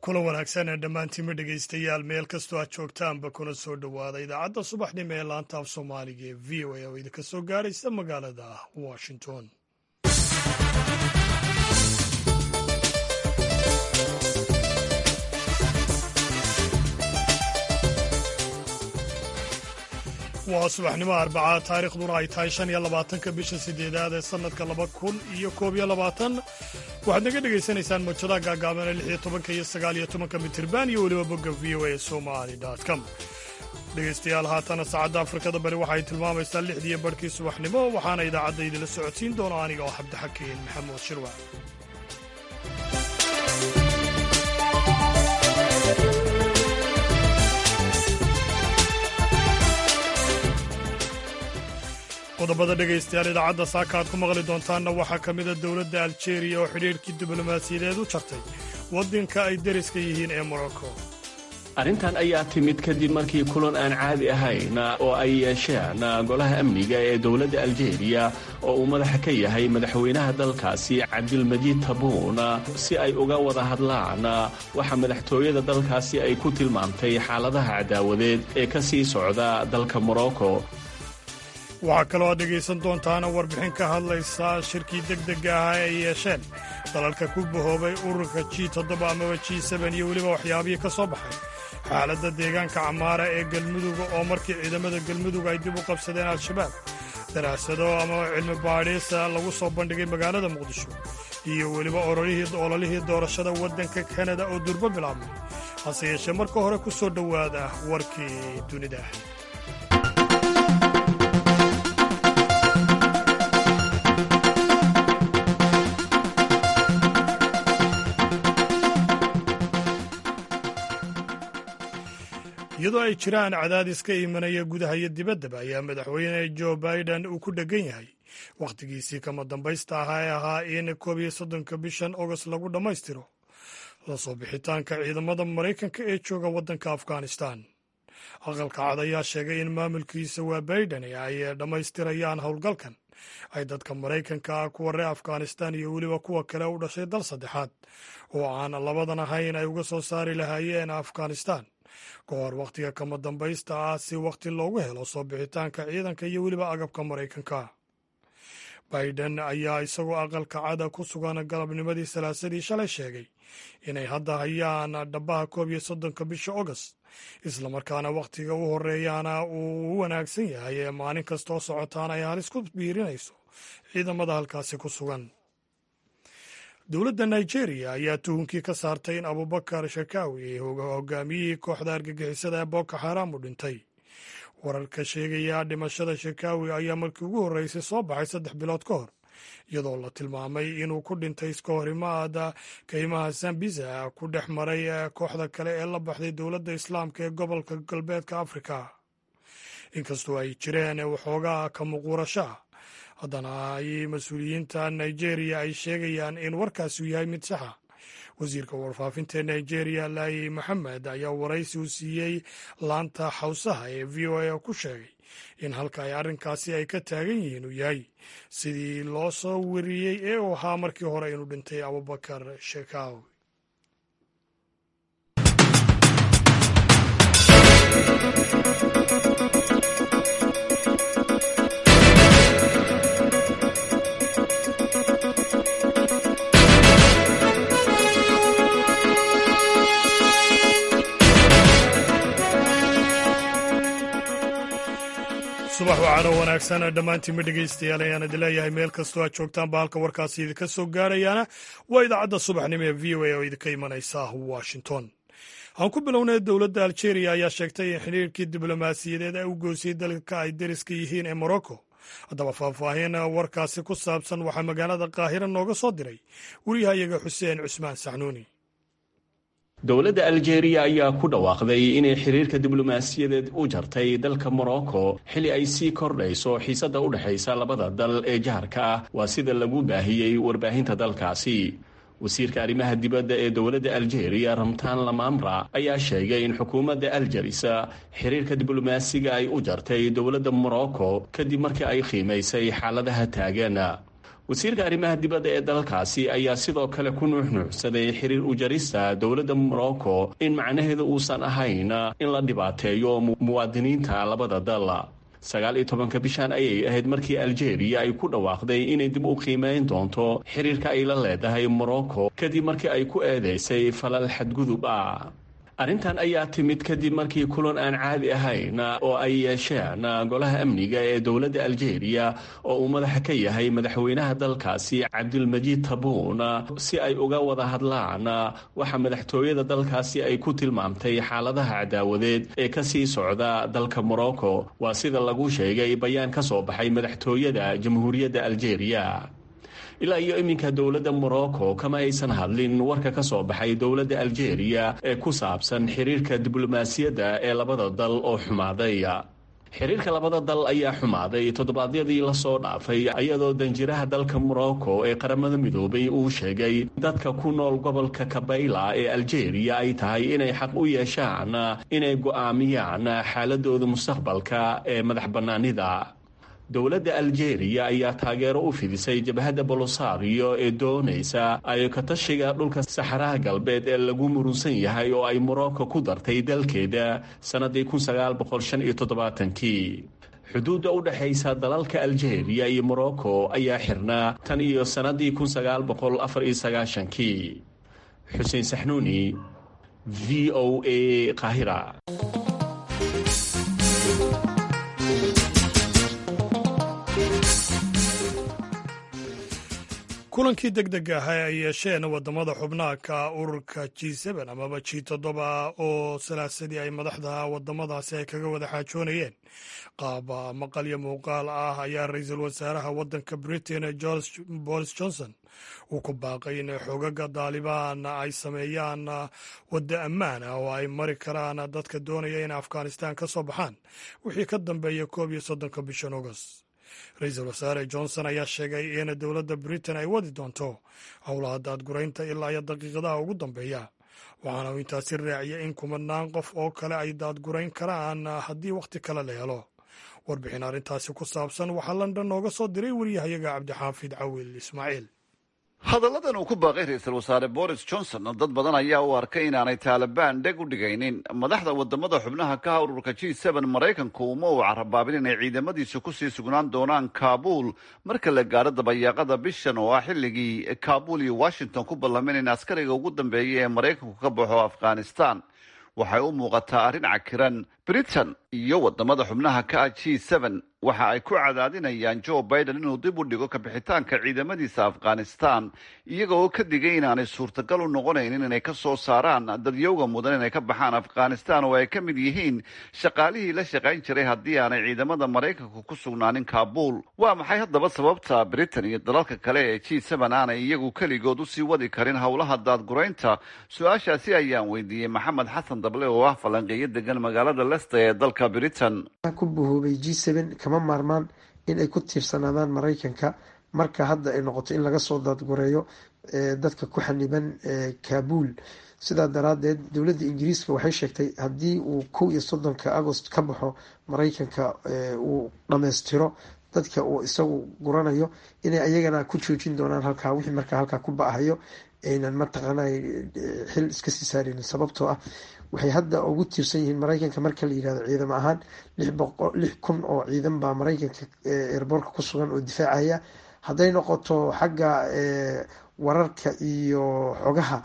kula wanaagsan ee dhammaantiinma dhegaystayaal meel kastoo aad joogtaanba kuna soo dhowaada idaacadda subaxnimo ee laanta af soomaaliga ee v o a oo idinka soo gaaraysa magaalada washington waa subaxnimo arbacaa taarikhduna ay tahay shan iyo labaatanka bisha sideedaad ee sannadka laba kun iyo koob iyo labaatan waxaad naga dhegaysanaysaan mawjadaha gaagaaban ee lix iyo tobanka iyo sagaal iyo tobanka mitirban iyo weliba bogga v o a somali com dhegaystayaal haatana saacadda afrikada bari waxay tilmaamaysaa lixdiiyo barhkii subaxnimo waxaana idaacadda idinla socodsiin doona aniga oo cabdixakiin maxamuud shirwa qodobada dhegaystayaal idaacadda saaka aad ku maqli doontaanna waxaa ka mida dowladda aljeeriya oo xidhiidhkii diblomaasiyadeed u jartay waddanka ay deriska yihiin ee morocco arrintan ayaa timid kadib markii kulan aan caadi ahayn oo ay yeesheen golaha amniga ee dowladda aljeeriya oo uu madaxa ka yahay madaxweynaha dalkaasi cabdilmajiid tabuun si ay uga wada hadlaan waxa madaxtooyada dalkaasi ay ku tilmaamtay xaaladaha cadaawadeed ee ka sii socda dalka morocco waxaa kaloo aad dhegaysan doontaana warbixin ka hadlaysa shirkii deg dega ah ay yeesheen dalalka ku bahoobay ururka g toddoba amaba g seben iyo weliba waxyaabihii ka soo baxay xaaladda deegaanka camaara ee galmuduga oo markii ciidamada galmudug ay dib u qabsadeen al-shabaab daraasado amaba cilmi baadhiisa lagu soo bandhigay magaalada muqdisho iyo weliba ololihii doorashada waddanka kanada oo durbo bilaabmay hase yeeshee marka hore ku soo dhowaada warkii dunida iyadoo ay jiraan cadaadis ka imanaya gudaha iyo dibaddaba ayaa madaxweyne jo biden uu ku dheggan yahay wakhtigiisii kama dambaysta ahaa ee ahaa in koob iyo soddonka bishan agost lagu dhammaystiro la soo bixitaanka ciidamada maraykanka ee jooga waddanka afghanistan aqalka cad ayaa sheegay in maamulkiisa waa biden ay dhammaystirayaan howlgalkan ay dadka maraykanka ah kuwa reer afghanistan iyo weliba kuwa kale u dhashay dal saddexaad oo aan labadan ahayn ay uga soo saari lahaayeen afghanistan ka hor wakhtiga kama dambaysta ah si wakhti loogu helo soo bixitaanka ciidanka iyo weliba agabka maraykanka biden ayaa isagoo aqalka cada ku sugan galabnimadii salaasadii shalay sheegay inay hadda hayaan dhabaha koob iyo soddonka bisha agost islamarkaana wakhtiga u horeeyaana uu u wanaagsan yahay ee maalin kastoo socotaan ay halis ku biirinayso ciidamada halkaasi ku sugan dowladda nigeria ayaa tuhunkii ka saartay in abubakar shakaawi hogaamiyihii kooxda argagixisada ee boko xaram u dhintay wararka sheegaya dhimashada shakaawi ayaa markii ugu horreysay soo baxay saddex bilood ka hor iyadoo la tilmaamay inuu ku dhintay iska horimaada kaymaha sambisa ku dhex maray kooxda kale ee la baxday dowladda islaamka ee gobolka galbeedka afrika inkastoo ay jireen waxoogaa ka muquurasho ah haddana ay mas-uuliyiinta nigeria ay sheegayaan in warkaasi uu yahay mid saxa wasiirka warfaafinta ee nigeria laayi maxamed ayaa waraysi u siiyey laanta xawsaha ee v o a ku sheegay in halka ay arrinkaasi ay ka taagan yihiin uu yahay sidii loo soo weriyey ee uu ahaa markii hore inuu dhintay abubakar shekaawi subax wacaano wanaagsan dhammaantiinma dhegaystayaal ayaan idin leeyahay meel kastoo aad joogtaanba halka warkaasi idinka soo gaarayaana waa idaacadda subaxnimo ee v o a oo idinka imanaysa washington aan ku bilownay dowladda aljeeriya ayaa sheegtay in xidhiirkii diblomaasiyadeed ay u goysay dalka ay deriska yihiin ee morocco haddaba faahfaahin warkaasi ku saabsan waxaa magaalada qaahira nooga soo diray wariyahayaga xuseen cusmaan saxnuuni dowladda aljeeriya ayaa ku dhawaaqday inay xiriirka diblomaasiyadeed u jartay dalka morocco xili ay sii kordhayso xiisadda u dhexaysa labada dal ee jaharka ah waa sida lagu baahiyey warbaahinta dalkaasi wasiirka arrimaha dibadda ee dowladda aljeeriya ramtaan lamamra ayaa sheegay in xukuumadda aljerisa xiriirka diblomaasiga ay u jartay dowladda morocco kadib markii ay qiimaysay xaaladaha taagan wasiirka arrimaha dibadda ee dalkaasi ayaa sidoo kale ku nuuxnuuxsaday xiriir ujarista dowladda morocco in macnaheedu uusan ahayn in la dhibaateeyo muwaadiniinta labada dal sagaal iyo tobanka bishan ayay ahayd markii aljeeriya ay ku dhawaaqday inay dib u qiimeyn doonto xiriirka ay la leedahay morocco kadib markii ay ku eedeysay falal xadgudub ah arrintan ayaa timid kadib markii kulan aan caadi ahayn oo ay yeesheen golaha amniga ee dowladda aljeeriya oo uu madaxa ka yahay madaxweynaha dalkaasi cabdilmajiid tabuun si ay uga wada hadlaan waxa madaxtooyada dalkaasi ay ku tilmaamtay xaaladaha cadaawadeed ee kasii socda dalka morocco waa sida lagu sheegay bayaan ka soo baxay madaxtooyada jamhuuriyadda aljeeriya ilaa iyo iminka dowladda morocco kama aysan hadlin warka ka soo baxay dowladda aljeeriya ee ku saabsan xiriirka diblomaasiyadda ee labada dal oo xumaaday xiriirka labada dal ayaa xumaaday toddobaadyadii lasoo dhaafay iyadoo danjiraha dalka morocco ee qaramada midoobay uu sheegay dadka ku nool gobolka kabayla ee aljeeriya ay tahay inay xaq u yeeshaan inay go'aamiyaan xaaladooda mustaqbalka ee madax bannaanida dowladda aljeeriya ayaa taageero u fidisay jabhadda bolosario ee doonaysa ay katashiga dhulka saxaraha galbeed ee lagu murunsan yahay oo ay morocco ku dartay dalkeeda sannadii kii xuduudda u dhexaysa dalalka aljeeriya iyo morocco ayaa xirnaa tan iyo sannadii kii xuseen saxnuuni v o a qaahira kulankii deg deg ah ee ay yeesheen wadamada xubnaha ka ururka g amaba g toddoba oo salaasadii ay madaxda wadamadaasi ay kaga wada xaajoonayeen qaab maqal iyo muuqaal ah ayaa ra-iisul wasaaraha wadanka britain boris johnson uu ku baaqay in xoogaga daalibaan ay sameeyaan wadda ammaan ah oo ay mari karaan dadka doonaya in afghanistan ka soo baxaan wixii ka dambeeya koob iyo soddonka bishan agost ra-iisul wasaare johnson ayaa sheegay in dowladda britain ay wadi doonto howlaha daadguraynta ilaa iyo daqiiqadaha ugu dambeeya waxaana uu intaasi raaciyay in kumanaan qof oo kale ay daadgurayn karaan haddii wakhti kale la helo warbixin arrintaasi ku saabsan waxaa london nooga soo diray wariyahayaga cabdixaafid cawil ismaaciil hadalladan uu ku baaqay ra-iisul wasaare boris johnson dad badan ayaa u arkay inaanay taalibaan dheg u dhigaynin madaxda wadamada xubnaha ka ha ururka g maraykanku uma uu carabaabin inay ciidamadiisu kusii sugnaan doonaan kaabul marka la gaadho dabayaaqada bishan oo ah xilligii kaabul iyo washington ku ballameen in askariga ugu dambeeya ee maraykanku ka baxo afghanistan waxay u muuqataa arrin cakiran britain iyo wadamada xubnaha ka ah g waxa ay ku cadaadinayaan joe biden inuu dib u dhigo kabixitaanka ciidamadiisa afghanistan iyaga oo ka digay inaanay suurtagal u noqonaynin inay ka soo saaraan dadyowga mudan inay ka baxaan afghanistan oo ay ka mid yihiin shaqaalihii la shaqayn jiray haddii aanay ciidamada maraykanku ku sugnaanin kaabul waa maxay haddaba sababta britain iyo dalalka kale ee g aanay iyagu keligood usii wadi karin howlaha daadguraynta su-aashaasi ayaan weydiiyey maxamed xasan dable oo ah falanqeeyo degan magaalada lester ee dalka britain kama maarmaan in ay ku tiirsanaadaan maraykanka marka hadda ay noqoto in laga soo daadgureeyo dadka ku xaniban kaabul sidaa daraadeed dowladda ingiriiska waxay sheegtay haddii uu kow iyo soddonka agost ka baxo maraykanka uu dhammaystiro dadka uu isagu guranayo inay ayagana ku joojin doonaan halkaa wixii markaa halkaa ku ba-hayo aynan mataqaana xil iska sii saareynin sababtoo ah waxay hadda ugu tiirsan yihiin maraykanka marka la yirahdo ciidamo ahaan lix kun oo ciidan baa maraykanka eerboorka ku sugan oo difaacaya hadday noqoto xagga wararka iyo xogaha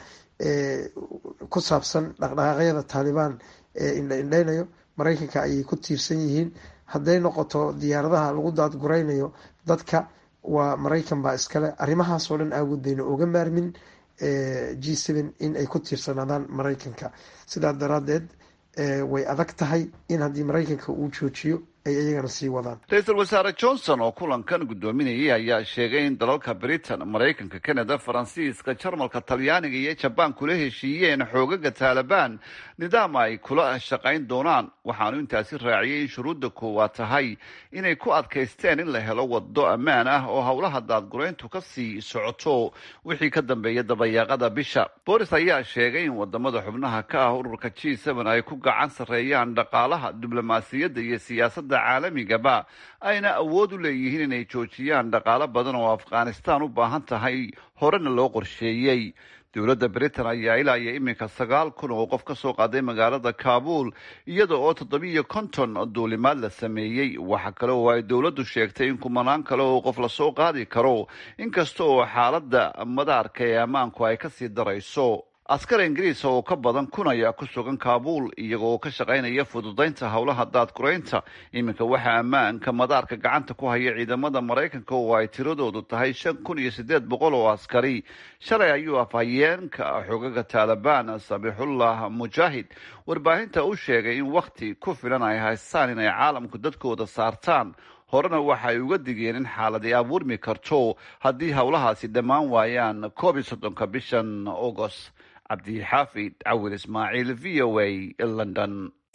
ku saabsan dhaqdhaqaaqyada taalibaan ee indha indheynayo maraykanka ayay ku tiirsan yihiin hadday noqoto diyaaradaha lagu daadguraynayo dadka waa maraykan baa iskale arrimahaasoo dhan aawood bayna oga maarmin g in ay ku tiirsanaadaan maraykanka sidaa daraadeed way adag tahay in haddii maraykanka uu joojiyo ay iyagana sii wadaan ra-iisul wasaare johnson oo kulankan guddoominayay ayaa sheegay in dalalka britain maraykanka canada faransiiska jarmalka talyaaniga iyo jabaan kula heshiiyeen xoogaga taalibaan nidaam ay kula shaqayn doonaan waxaanu intaasi raaciyay in shuruudda koowaad tahay inay ku adkaysteen in la helo wado ammaan ah oo howlaha daadgurayntu ka sii socoto wixii ka dambeeya dabayaaqada bisha boris ayaa sheegay in wadamada xubnaha ka ah ururka g ay ku gacan sarreeyaan dhaqaalaha diblomaasiyadda iyo siyaasadda saaxiibada caalamigaba ayna awood u leeyihiin inay joojiyaan dhaqaalo badan oo afghanistan u baahan tahay horena loo qorsheeyey dowladda britain ayaa ilaa iyo iminka sagaal kun oo qof ka soo qaaday magaalada kaabul iyada oo toddobiiyo konton duulimaad la sameeyey waxa kale oo ay dowladdu sheegtay in kumanaan kale oo qof lasoo qaadi karo inkasta oo xaaladda madaarka ee ammaanku ay kasii darayso askar ingiriis oo ka badan kun ayaa ku sugan kaabul iyaga oo ka shaqaynaya fududaynta howlaha daadguraynta iminka waxaa ammaanka madaarka gacanta ku haya ciidamada maraykanka oo ay tiradoodu tahay shan kun iyo siddeed boqol oo askari shalay ayuu afhayeenka xogaga taalibaan sabixullah mujaahid warbaahinta u sheegay in wakhti ku filan ay haystaan inay caalamku dadkooda saartaan horena waxa ay uga digeen in xaaladii abuurmi karto haddii howlahaasi dhammaan waayaan koob iyo soddonka bishan agost cabdixaafid cawil ismaaciil v o a london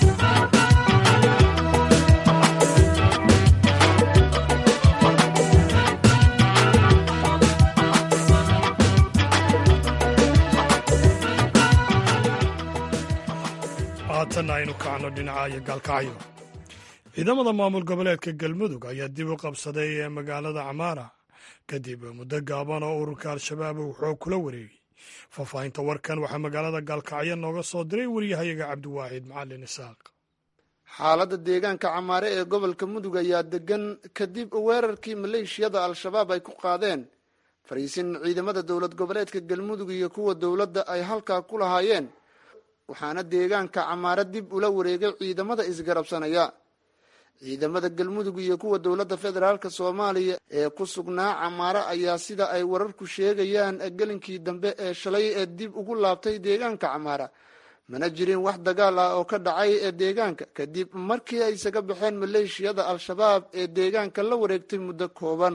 haatanna aynu kacno dhinaca iyo gaalkacyo ciidamada maamul goboleedka galmudug ayaa dib u qabsaday ee magaalada camaara kadib muddo gaaban oo ururka al-shabaab uu xoog kula wareegay faahfaahinta warkan waxaa magaalada gaalkacyo nooga soo diray waryahayaga cabdiwaaxid macalin isaaq xaaladda deegaanka camaare ee gobolka mudug ayaa degan kadib weerarkii maleeshiyada al-shabaab ay ku qaadeen fariisin ciidamada dowlad goboleedka galmudug iyo kuwa dowladda ay halkaa ku lahaayeen waxaana deegaanka camaare dib ula wareegay ciidamada isgarabsanaya ciidamada galmudug iyo kuwa dowladda federaalk soomaaliya ee ku sugnaa camaare ayaa sida ay wararku sheegayaan gelinkii dambe ee shalay ee dib ugu laabtay deegaanka camaara mana jirin wax dagaal ah oo ka dhacay ee deegaanka kadib markii ay isaga baxeen maleeshiyada al-shabaab ee deegaanka la wareegtay muddo kooban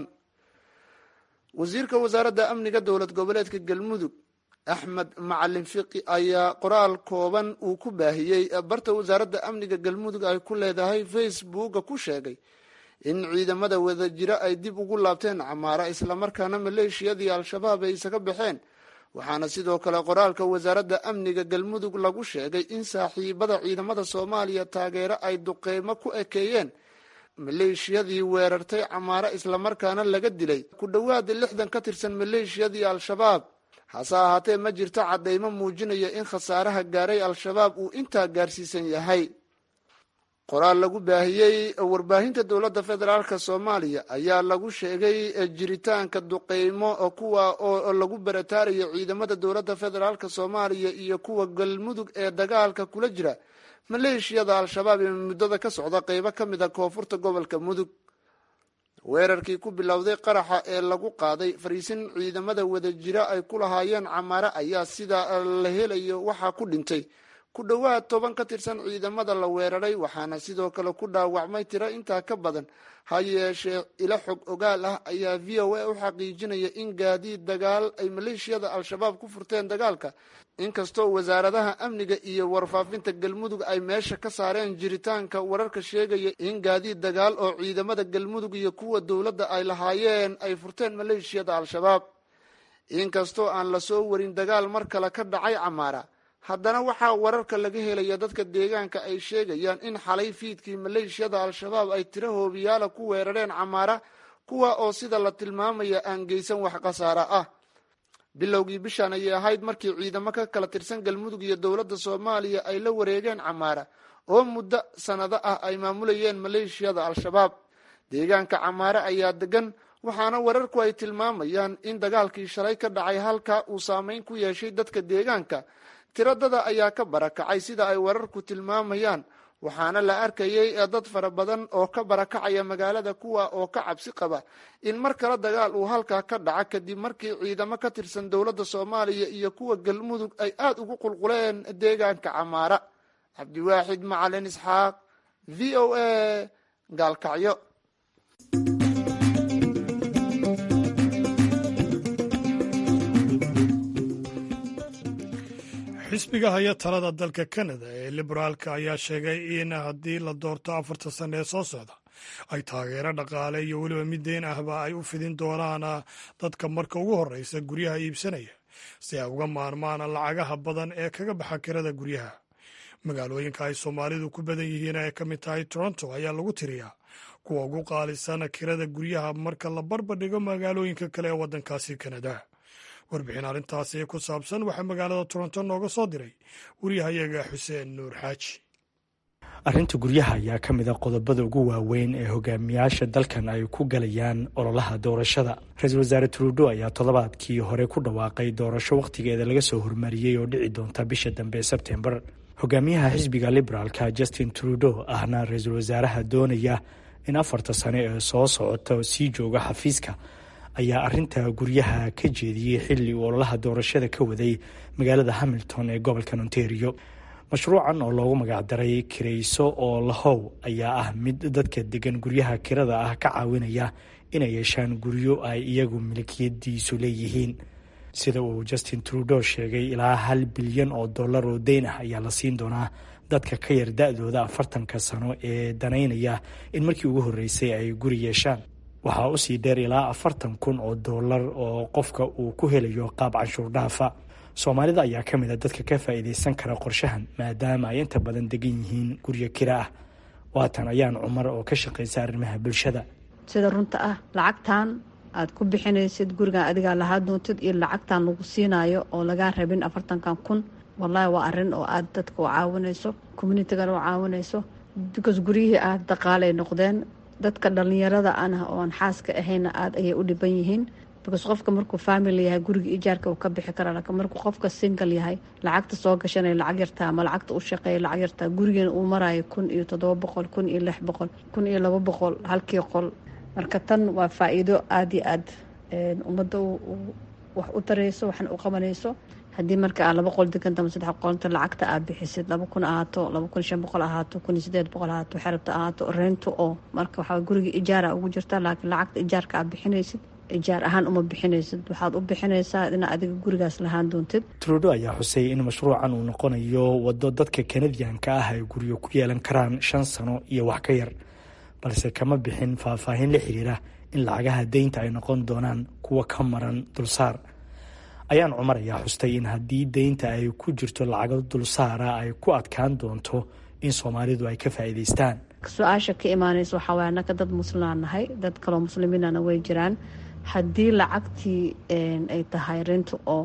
wasiirka wasaaradda amniga dowlad goboleedka galmudug axmed macalin fiqi ayaa qoraal kooban uu ku baahiyey barta wasaaradda amniga galmudug ay ku leedahay facebooka ku sheegay in ciidamada wadajiro ay dib ugu laabteen camaara islamarkaana maleeshiyadii al-shabaab ay isaga baxeen waxaana sidoo kale qoraalka wasaaradda amniga galmudug lagu sheegay in saaxiibada ciidamada soomaaliya taageero ay duqeymo ku ekeeyeen maleeshiyadii weerartay camaara islamarkaana laga dilay ku dhowaada lixdan ka tirsan maleeshiyadii al-shabaab hase ahaatee ma jirto caddaymo muujinaya in khasaaraha gaaray al-shabaab uu intaa gaarsiisan yahay qoraal lagu baahiyey warbaahinta dowladda federaalk soomaaliya ayaa lagu sheegay jiritaanka duqeymo kuwa oo lagu barataarayo ciidamada dowladda federaalk soomaaliya iyo kuwa galmudug ee dagaalka kula jira maleeshiyada al-shabaab ee muddada ka socda qeybo ka mid a koonfurta gobolka mudug weerarkii ku bilowday qaraxa ee lagu qaaday fariisin ciidamada wadajiro ay ku lahaayeen camaare ayaa sida la helayo waxaa ku dhintay ku dhowaad toban ka tirsan ciidamada la weeraray waxaana sidoo kale ku dhaawacmay tiro intaa ka badan ha yeeshee ilo xog ogaal ah ayaa v o a u xaqiijinaya in gaadiid dagaal ay maleeshiyada al-shabaab ku furteen dagaalka inkastoo wasaaradaha amniga iyo warfaafinta galmudug ay meesha ka saareen jiritaanka wararka sheegaya in gaadiid dagaal oo ciidamada galmudug iyo kuwa dowladda ay lahaayeen ay furteen maleeshiyada al-shabaab inkastoo aan lasoo warin dagaal mar kale ka dhacay camaara haddana waxaa wararka laga helaya dadka deegaanka ay sheegayaan in xalay fiidkii maleeshiyada al-shabaab ay tiro hoobiyaala ku weerareen camaara kuwa oo sida la tilmaamaya aan geysan wax khasaara ah bilowgii bishaan ayay ahayd markii ciidamo ka kala tirsan galmudug iyo dowladda soomaaliya ay la wareegeen camaara oo muddo sanado ah ay maamulayeen maleeshiyada al-shabaab deegaanka camaare ayaa degan waxaana wararku ay tilmaamayaan in dagaalkii shalay ka dhacay halka uu saameyn ku yeeshay dadka deegaanka tiradada ayaa ka barakacay sida ay wararku tilmaamayaan waxaana la arkayay dad fara badan oo ka barakacaya magaalada kuwa oo ka cabsi qaba in mar kale dagaal uu halkaa ka dhaca kadib markii ciidamo ka tirsan dowladda soomaaliya iyo kuwa galmudug ay aada ugu qulquleen deegaanka camaara cabdiwaaxid macalin isxaaq v o a gaalkacyo xisbiga haya talada dalka kanada ee liberaalka ayaa sheegay in haddii la doorto afarta sanne ee soo socda ay taageero dhaqaale iyo weliba mid deyn ahba ay u fidin doonaan dadka marka ugu horreysa guryaha iibsanaya si ay uga maarmaan lacagaha badan ee kaga baxa kirada guryaha magaalooyinka ay soomaalidu ku badan yihiin ay ka mid tahay toronto ayaa lagu tiriyaa kuwa ugu qaalisan kirada guryaha marka la barbardhigo magaalooyinka kale ee waddankaasi kanada warbixin arrintaasi ku saabsan waxaa magaalada toronto nooga soo diray waryahayaga xuseen nuur xaaji arrinta guryaha ayaa ka mid a qodobada ugu waaweyn ee hogaamiyaasha dalkan ay ku galayaan ololaha doorashada ra-iisul wasaare trudo ayaa toddobaadkii hore ku dhawaaqay doorasho wakhtigeeda laga soo hormariyey oo dhici doonta bisha dambe sebtembar hogaamiyaha xisbiga liberaalka justin trudo ahna ra-iisul wasaaraha doonaya in afarta sane ee soo socota sii jooga xafiiska ayaa arinta guryaha ka jeediyey xilli uu ololaha doorashada ka waday magaalada hamilton ee gobolka ontario mashruucan oo loogu magacdaray kirayso oo lahow ayaa ah mid dadka degan guryaha kirada ah ka caawinaya inay yeeshaan guryo ay iyagu milkiyadiisu leeyihiin sida uu justin trudo sheegay ilaa hal bilyan oo dollar oo deyn ah ayaa la siin doonaa dadka ka yar da-dooda afartanka sano ee danaynaya in markii ugu horreysay ay guri yeeshaan waxaa usii dheer ilaa afartan kun oo dollar oo qofka uu ku helayo qaab canshuur dhaafa soomaalida ayaa ka mid a dadka ka faa'iidaysan kara qorshahan maadaama ay inta badan degan yihiin guryo kira ah waatan ayaan cumar oo ka shaqaysa arrimaha bulshada sida runta ah lacagtan aad ku bixinaysid gurigan adigaa lahaa doontid iyo lacagtan lagu siinayo oo lagaa rabin afartankan kun wallaahi waa arin oo aad dadka u caawinayso communitygana u caawinayso because guryihii aad dhaqaalay noqdeen dadka dhalinyarada anah ooan xaaska ahayna aada ayay u dhiban yihiin because qofka markuu family yahay guriga ijaarka uu ka bixi kara laakiin markuu qofka single yahay lacagta soo gashanaya lacag yartaa ama lacagta u shaqeeya lacag yartaa gurigeena uu marayo kun iyo toddoba boqol kun iyo lix boqol kun iyo laba boqol halkii qol marka tan waa faa-iido aada iyo aad ummadda wax u tarayso waxna u qabanayso haddii marka aad laba qol deganta ama saddex qolta lacagta aad bixisid laba kun ahaato laba kun shan boqol ahaato kun iyo sideed boqol ahaato xerabta ahaato reento oo marka waxaa guriga ijaara ugu jirta laakiin lacagta ijaarka aad bixinaysid ijaar ahaan uma bixinaysid waxaad u bixinaysaa inaa adiga gurigaas lahaan doontid trudo ayaa xusay in mashruucan uu noqonayo waddo dadka kanadiyanka ah ay guryo ku yeelan karaan shan sano iyo wax ka yar balse kama bixin faahfaahin la xiriira in lacagaha deynta ay noqon doonaan kuwa ka maran dulsaar ayaan cumar ayaa xustay in haddii deynta ay ku jirto lacago dulsaara ay ku adkaan doonto in soomaalidu ay ka faa'iidaystaan su-aasha ka imaanaysa waxaa waay annaka dad muslimaan nahay dad kaloo muslimiinana way jiraan haddii lacagtii ay tahay renta oo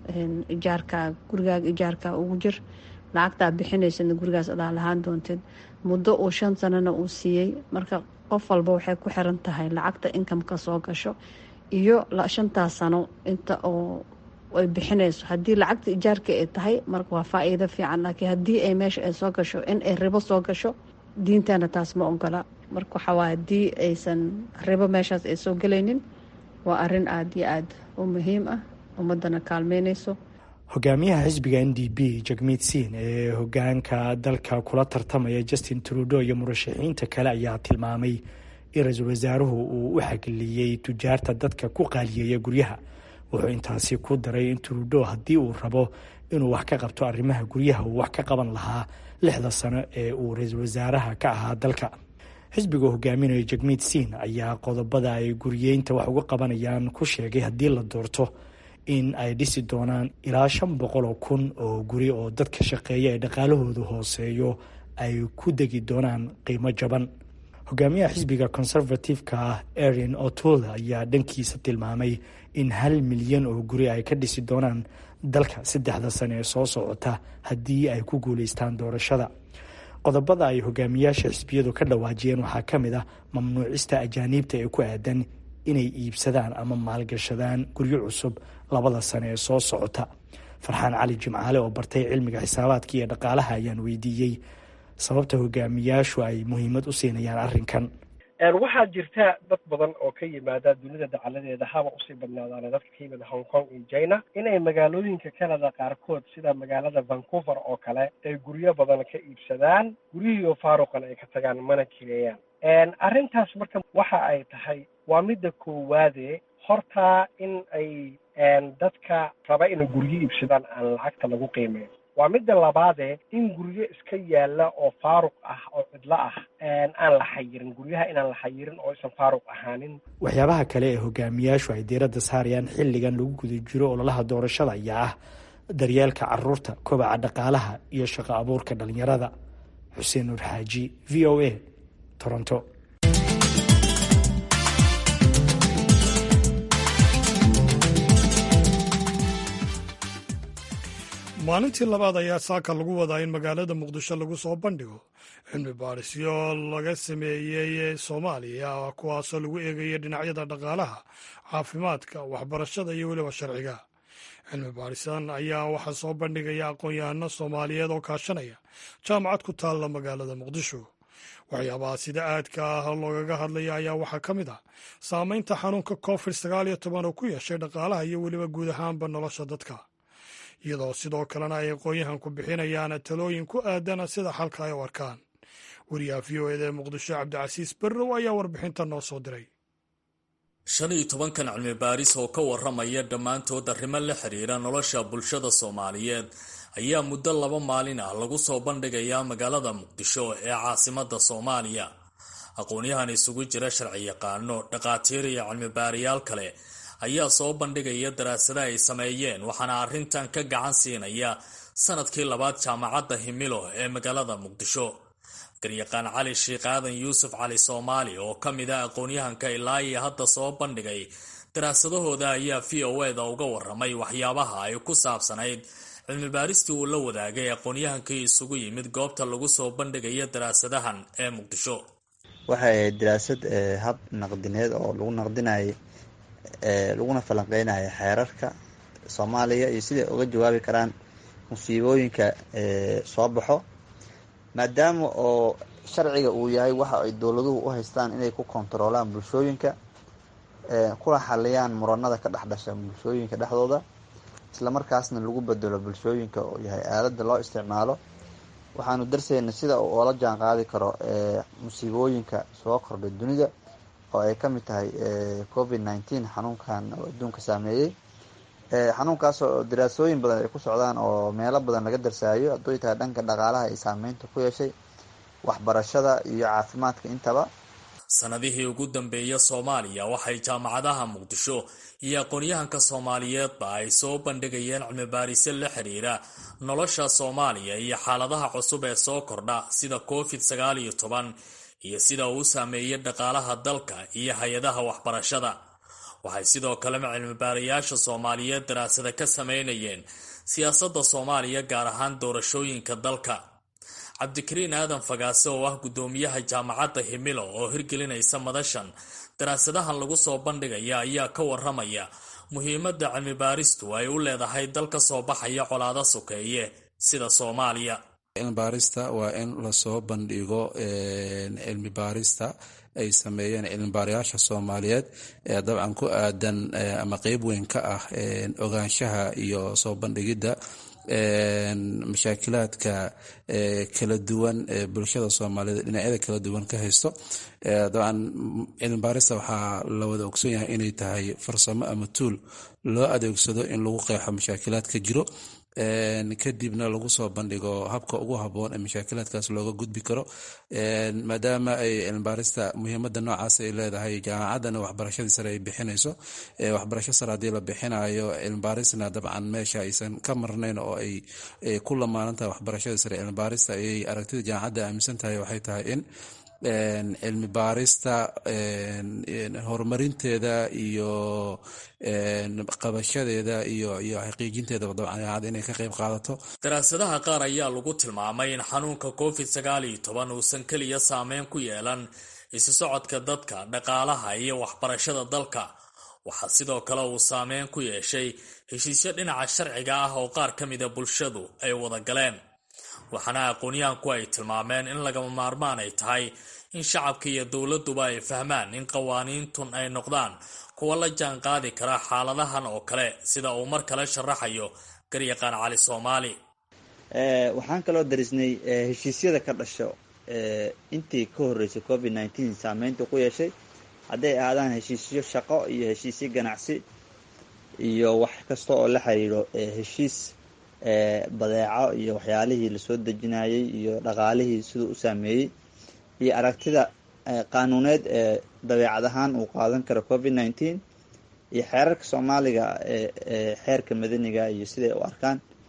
ijaarka gurigaaga ijaarka ugu jir lacagtaa bixinaysadna gurigaas adaa lahaan doontid muddo uu shan sanana uu siiyey marka qof walba waxay ku xiran tahay lacagta inkamka soo gasho iyo shantaas sano inta oo ay bixinayso haddii lacagta ijaarka ay tahay marka waa faa-iido fiican laakiin haddii ay meesha ay soo gasho in ay ribo soo gasho diintana taas ma ogola marka waxaa waay haddii aysan ribo meeshaas ay soo gelaynin waa arrin aada iyo aada u muhiim ah ummadana kaalmeynayso hogaamiyaha xisbiga n d b jagmiid siin ee hogaanka dalka kula tartamaya justin trudo iyo murashaxiinta kale ayaa tilmaamay in ra-iisul wasaaruhu uu u xagliyey tujaarta dadka ku qaaliyeeya guryaha wuxuu intaasi ku daray in trudo haddii uu rabo inuu wax ka qabto arrimaha guryaha uu wax ka qaban lahaa lixda sano ee uu ra-iisul wasaaraha ka ahaa dalka xisbiga hogaaminaya jagmiid siin ayaa qodobada ay guriyeynta wax uga qabanayaan ku sheegay haddii la doorto in ay dhisi doonaan ilaa shan boqol oo kun oo guri oo dadka shaqeeya ee dhaqaalahoodu hooseeyo ay ku degi doonaan qiimo jaban hogaamiyaha xisbiga conservative-ka ah erin otola ayaa dhankiisa tilmaamay in hal milyan oo guri ay ka dhisi doonaan dalka saddexda sane ee soo socota haddii ay ku guuleystaan doorashada qodobada ay hogaamiyaasha xisbiyadu ka dhawaajiyeen waxaa ka mid ah mamnuucista ajaaniibta ee ku aadan inay iibsadaan ama maalgashadaan guryo cusub labada sane ee soo socota farxaan cali jimcaale oo bartay cilmiga xisaabaadka iyo dhaqaalaha ayaan weydiiyey sababta hogaamiyaashu ay muhiimad u siinayaan arrinkan waxaa jirta dad badan oo ka yimaada dunida dacaladeeda haba usii badnaadaan dadka ka yimida hong kong iyo china inay magaalooyinka canada qaarkood sida magaalada vancouver oo kale ay guryo badan ka iibsadaan guryihiioo faaruqan ay ka tagaan mana kireeyaan arrintaas marka waxa ay tahay waa midda koowaade hortaa in ay dadka raba inay guryo iibsadaan aan lacagta lagu qiimeyn waa midda labaadee in guryo iska yaalla oo faaruq ah oo cidlo ah aan la xayirin guryaha inaan la xayirin oo aysan faaruq ahaanin waxyaabaha kale ee hogaamiyaashu ay diiradda saarayaan xilligan lagu guda jiro ololaha doorashada ayaa ah daryeelka caruurta kobaca dhaqaalaha iyo shaqo abuurka dhalinyarada xuseen nuur xaaji v o a toronto maalintii labaad ayaa saaka lagu wadaa in magaalada muqdisho lagu soo bandhigo cilmi baadhisyo laga sameeyey soomaaliya kuwaasoo lagu eegaya dhinacyada dhaqaalaha caafimaadka waxbarashada iyo weliba sharciga cilmi baadhisan ayaa waxaa soo bandhigaya aqoon-yahano soomaaliyeed oo kaashanaya jaamacad ku taalla magaalada muqdisho waxyaabaha sida aadka ah loogaga hadlaya ayaa waxaa ka mid ah saameynta xanuunka covid sagaal iyo toban oo ku yeeshay dhaqaalaha iyo weliba guud ahaanba nolosha dadka iyadoo sidoo kalena ay aqoon-yahan ku bixinayaan talooyin ku aadan sida xalka ay u arkaan wariyaha v o eda ee muqdisho cabdicasiis berrow ayaa warbixinta noo soo diray shan iyo tobankan cilmi baaris oo ka waramaya dhammaantood arrimo la xiriira nolosha bulshada soomaaliyeed ayaa muddo laba maalin ah lagu soo bandhigayaa magaalada muqdisho ee caasimada soomaaliya aqoon-yahan isugu jira sharci yaqaano dhaqaatiir iyo cilmibaarayaal kale ayaa soo bandhigaya daraasada ay sameeyeen waxaana arrintan ka gacan siinaya sanadkii labaad jaamacadda himilo ee magaalada muqdisho garyaqaan cali sheikh aadan yuusuf cali soomaali oo ka mid ah aqoon-yahanka ilaa iyo hadda soo bandhigay daraasadahooda ayaa v o eda uga waramay waxyaabaha ay ku saabsanayd cilmi baaristii uu la wadaagay aqoon-yahankii isugu yimid goobta lagu soo bandhigaya daraasadahan ee muqdisho waxay ahayd daraasad hab naqdineed oo lagu naqdinayay laguna falanqeynaya xeerarka soomaaliya iyo siday uga jawaabi karaan musiibooyinka soo baxo maadaama oo sharciga uu yahay waxa ay dowladuhu u haystaan inay ku kontaroolaan bulshooyinka kula xaliyaan muranada ka dhex dhasha bulshooyinka dhexdooda islamarkaasna lagu bedelo bulshooyinka oo yahay aalada loo isticmaalo waxaanu darsayna sida uu oola jaan qaadi karo musiibooyinka soo kordhay dunida oo ay ka mid tahay covid nineteen xanuunkan oo adduunka saameeyey xanuunkaas oo daraasooyin badan ay ku socdaan oo meelo badan laga darsaayo hadduu tahay dhanka dhaqaalaha ay saameynta ku yeeshay waxbarashada iyo caafimaadka intaba sanadihii ugu dambeeya soomaaliya waxay jaamacadaha muqdisho iyo aqoon-yahanka soomaaliyeedba ay soo bandhigayeen cilmibaarisyo la xiriira nolosha soomaaliya iyo xaaladaha cusub ee soo kordha sida covid sagaal iyo toban iyo sida uu saameeyey dhaqaalaha dalka iyo hay-adaha waxbarashada waxay sidoo kalema cilmibaarayaasha soomaaliyeed daraasada ka sameynayeen siyaasadda soomaaliya gaar ahaan doorashooyinka dalka cabdikariin aadan fagaase oo ah guddoomiyaha jaamacadda himilo oo hirgelinaysa madashan daraasadahan lagu soo bandhigaya ayaa ka waramaya muhiimadda cilmibaaristu ay u leedahay dal ka soo baxaya colaado sokeeye sida soomaaliya cilmibaarista waa in lasoo bandhigo cilmi baarista ay sameeyeen cilmibaarayaasha soomaaliyeed ee dabcan ku aadan ama qeyb weyn ka ah ogaanshaha iyo soo bandhigidda mashaakilaadka kala duwan ee bulshada soomaaliyeed dhinacyada kala duwan ka haysto dabcan cilmibaarista waxaa la wada ogson yahay inay tahay farsamo ama tuul loo adeegsado in lagu qeexo mashaakilaadka jiro kadibna lagu soo bandhigo habka ugu haboon ee mashaakilaadkaas looga gudbi karo maadaama ay cilmibaarista muhiimada noocaas ay leedahay jaamacaddana waxbarashadii sare ay bixinayso waxbarasho sare haddii la bixinayo cilmibaarisna dabcan meesha aysan ka marnayn oo ay ku lamaanan tahay waxbarashadii sare cilmibaarista ayay aragtida jaamacadda aaminsan tahay waxay tahay in cilmi baarista horumarinteeda iyo qabashadeeda iyo iyo xaqiijinteedaba dabcan inay ka qayb qaadato daraasadaha qaar ayaa lagu tilmaamay in xanuunka covid sagaal iyo toban uusan keliya saameyn ku yeelan isu socodka dadka dhaqaalaha iyo waxbarashada dalka waxaa sidoo kale uu saameyn ku yeeshay heshiisyo dhinaca sharciga ah oo qaar ka mida bulshadu ay wada galeen waxaana aqoonyahanku ay tilmaameen in lagama maarmaan ay tahay in shacabka iyo dowladuba ay fahmaan in qawaaniintun ay noqdaan kuwa la jaan qaadi kara xaaladahan oo kale sida uu mar kale sharaxayo garyaqaan cali soomaali waxaan kaloo darisnay heshiisyada ka dhasho intii ka horeysay covid nineteen saameynta ku yeeshay hadday ahaadaan heshiisyo shaqo iyo heshiisyo ganacsi iyo wax kasta oo la xiriiro heshiis badeeco iyo waxyaalihii lasoo dejinayay iyo dhaqaalihii siduu u saameeyey iyo aragtida qaanuuneed ee dabeecad ahaan uu qaadan karo covid nineteen iyo xeerarka soomaaliga ee xeerka madaniga iyo siday u arkaan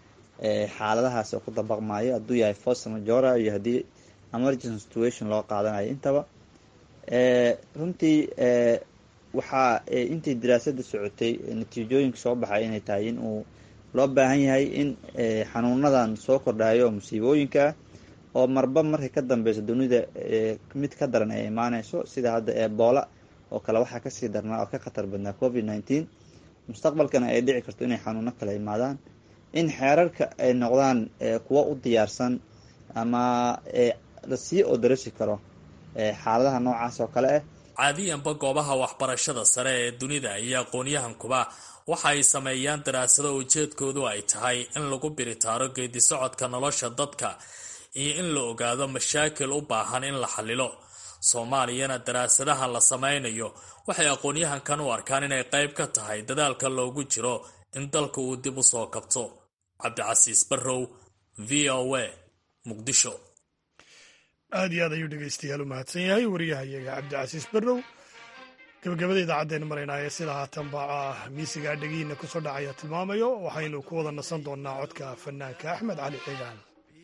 xaaladahaas oo ku dabaqmayo hadduu yahay force majora iyo haddii emergency situation loo qaadanayo intaba runtii waxaa intii daraasada socotay natiijooyinka soo baxay inay tahay in uu loo baahan yahay in xanuunadan soo kordhayo musiibooyinka oo marba markay ka dambeyso dunida mid ka daran ay imaaneyso sida hadda ebola oo kale waxaa kasii darnaa oo ka khatar badnaa covid nineteen mustaqbalkana ay dhici karto inay xanuuno kale imaadaan in xeerarka ay noqdaan kuwo u diyaarsan ama lasii odarasi karo xaaladaha noocaas oo kale ah caadiyanba goobaha waxbarashada sare ee dunida iyo aqoon-yahankuba waxa ay sameeyaan daraasado ujeedkoodu ay tahay in lagu biritaaro geedi socodka nolosha dadka iyo in la ogaado mashaakil u baahan in la xallilo soomaaliyana daraasadaha la sameynayo waxay aqoon-yahankan u arkaan inay qayb ka tahay dadaalka loogu jiro in dalka uu dib u soo kabto cabdicasiis barrow v o a muqdisho aad iyo aad ayuu dhegeystayaal u mahadsan yahay wariyahayaga cabdicasiis barrow gabagabada idaacaddeenu maraynaaye sida haatanba ah miisigaa dhegihiina kusoo dhacaya tilmaamayo waxaynu ku wada nasan doonnaa codka fanaanka axmed cali cigaan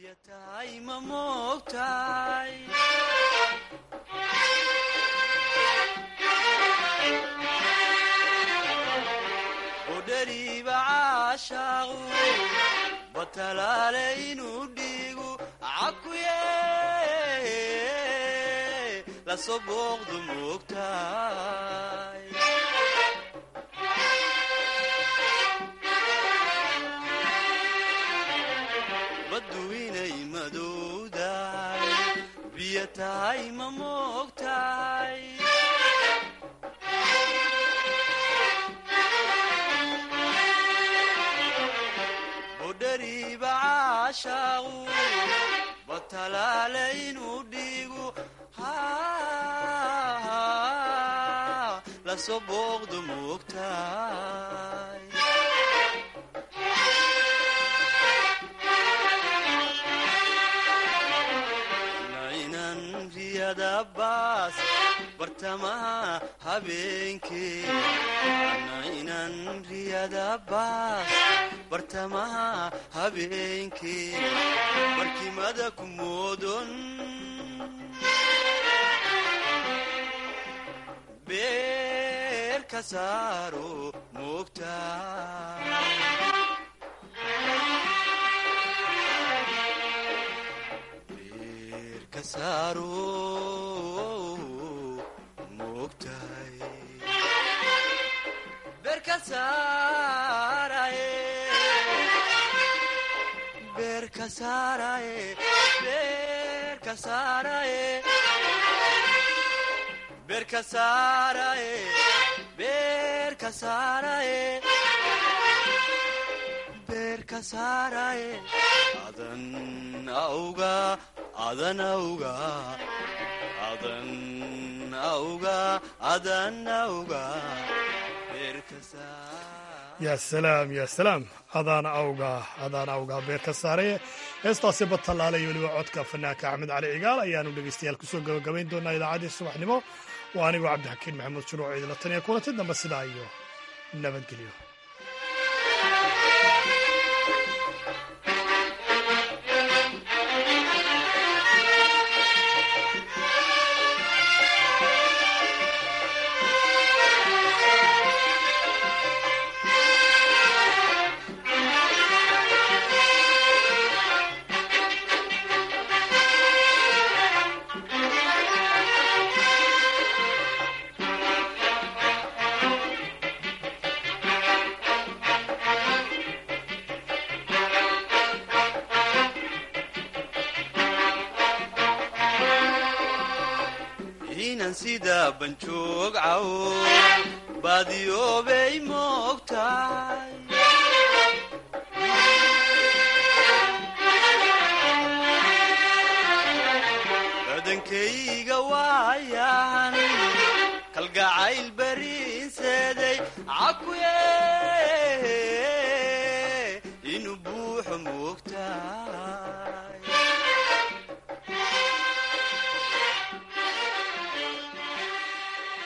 batalaale inuu dhiigu cakuye lasoo booqdu moogtahay baddu inay madowdahay biyo tahay ma moogtahay bodhariiba caashaaqu batalaale inuu dhiigu lasoo booqdu moogtahay nainan riyada baas bartamaha habeenkee nainan riyada baas bartamaha habeenkee barkimada ku moodon beer ka saaro moogtahay beer ka saaro moogtahay beer ka saaraye beer ka saaraye beer ka saaraye beer ka saaraye beer ka saaraye beer ka saaraye adan awga adan awga adan awga adan awga beer ka yaa salaam yaa salaam adaana awga adaana awgaa beer ka saaraya heestaasi batallaale iyo weliba codka fanaanka axmed cali cigaal ayaanu dhegeystayaal kusoo gabagabayn doonaa idaacaddii subaxnimo waa anigoo cabdixakiin maxamuud shuruuc idila tan iyo kulanti dambe sidaa iyo nabadgelyo inan sida banjoog cawo baadiyoobay moogtahay badankayga waayan kalgacayl bariinseeday cakuye inuu buuxo moogta